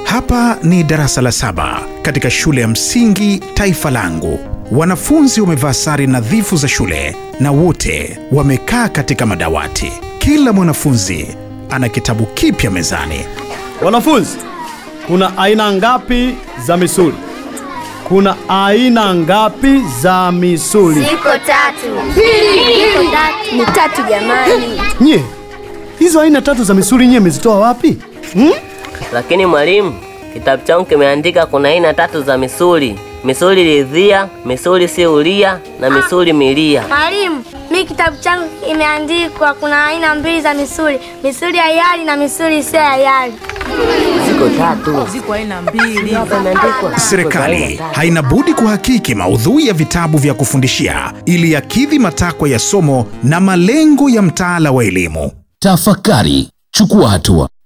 Hapa ni darasa la saba katika shule ya msingi Taifa Langu. Wanafunzi wamevaa sare nadhifu za shule na wote wamekaa katika madawati. Kila mwanafunzi ana kitabu kipya mezani. Wanafunzi, kuna aina ngapi za misuli? Kuna aina ngapi za misuli? Ziko tatu. Ziko tatu. Ni tatu jamani. Nye, hizo aina tatu za misuli nye mezitoa wapi? Hmm? Lakini mwalimu, kitabu changu kimeandika kuna aina tatu za misuli: misuli lidhia, misuli siulia na misuli milia. Mwalimu, mi kitabu changu imeandikwa kuna aina mbili za misuli, misuli ya yali na misuli isiyo ya yali. Ziko tatu. Ziko aina mbili. Serikali haina budi kuhakiki maudhui ya vitabu vya kufundishia ili yakidhi matakwa ya somo na malengo ya mtaala wa elimu. Tafakari, chukua hatua.